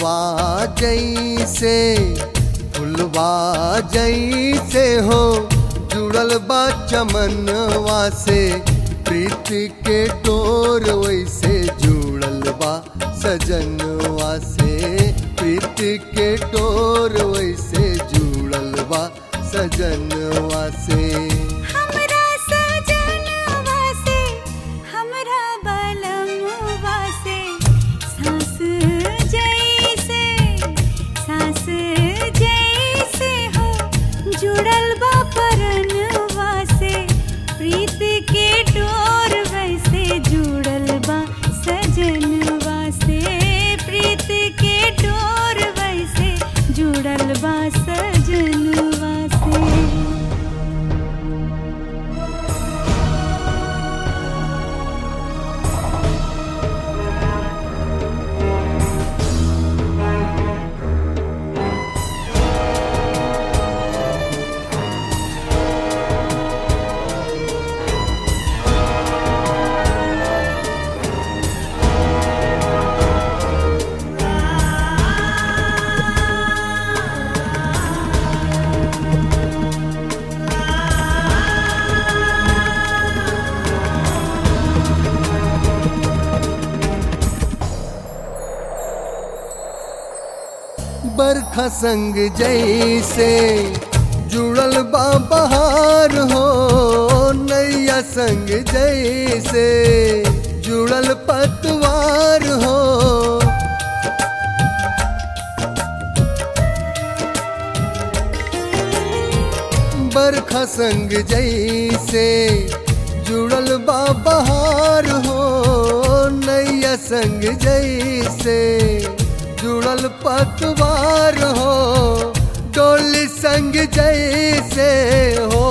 फुलवा जैसे फुलवा जैसे हो जुड़ल बा चमनवा से प्रीत के डोर वैसे जुड़ल बा सजनवा से प्रीत के डोर वैसे जुड़ल बा सजनवा से हमरा सजनवा से हमरा बलमवा से सांस जैसे सांस जैसे हो जुड़ल बा परनवा से प्रीत के डोर वैसे जुड़ल बा सजनवा से प्रीत के डोर वैसे जुड़ल बा सजनवा से बरखा संग जैसे जुड़ल बा बहार हो नैया संग जैसे जुड़ल पतवार हो बरखा संग जैसे जुड़ल बा बहार हो नैया संग जैसे जुड़ल पतवार हो डोली संग जैसे हो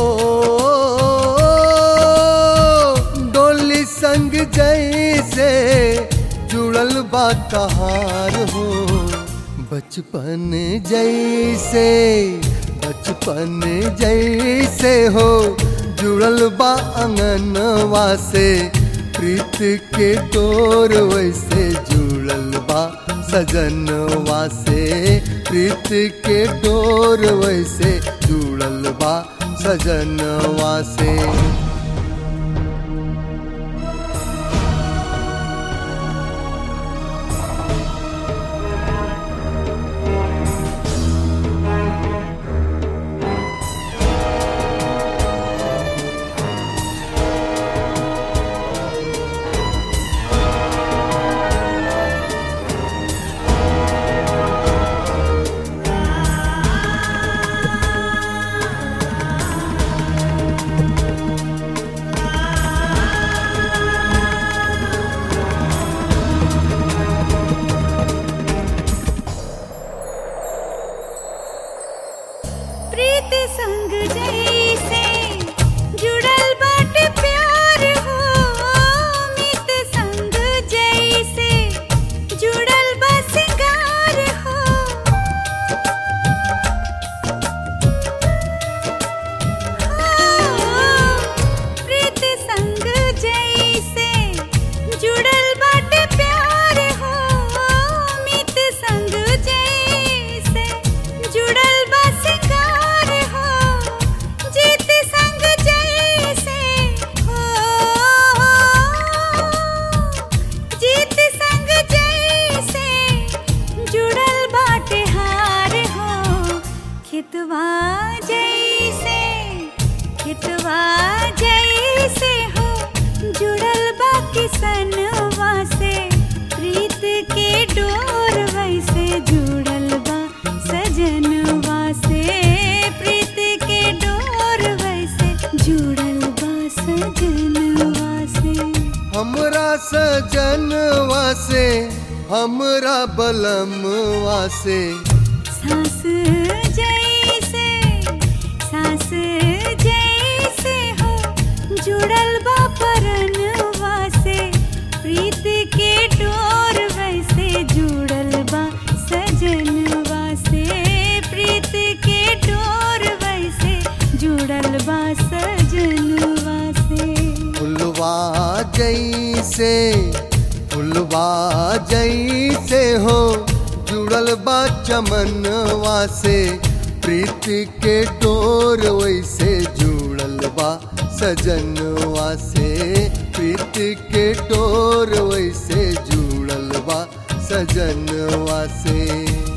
डोली संग जैसे जुड़ल बा कहार हो बचपन जैसे बचपन जैसे हो जुड़ल बा अंगनवा से प्रीत के डोर वैसे जुड़ल बा सजनवा से प्रीत के डोर वैसे जुड़ल बा सजनवा से प्रीत संग जैसे जुड़ल बाटे प्यार हो मित संग जैसे जुड़ल बा सिंगार हो प्रीत संग जैसे जुड़ल बाटे प्यार हो मित संग जैसे जुड़ल बा सिंगार हो जीत संग जैसे हो जीत संग जैसे जुड़ल बाटे हार हो खितवा जैसे खितवा जैसे हो जुड़ल बा किसनवा से प्रीत के डोर वैसे जुड़ल बा सजनवा से प्रीत के डोर वैसे जुड़ल बा सजनवा से हमरा सजनवा से हमरा बलमवा से सांस जैसे सांस जैसे हो जुड़ल बा परनवा से प्रीत के डोर वैसे जुड़ल बा सजनवा से प्रीत के डोर वैसे जुड़ल बा सजनवा से फुलवा जैसे फुलवा जैसे हो जुड़ल बा चमनवा से प्रीति के डोर वैसे जुड़ल बा सजनवा से प्रीति के डोर वैसे जुड़ल बा सजनवा से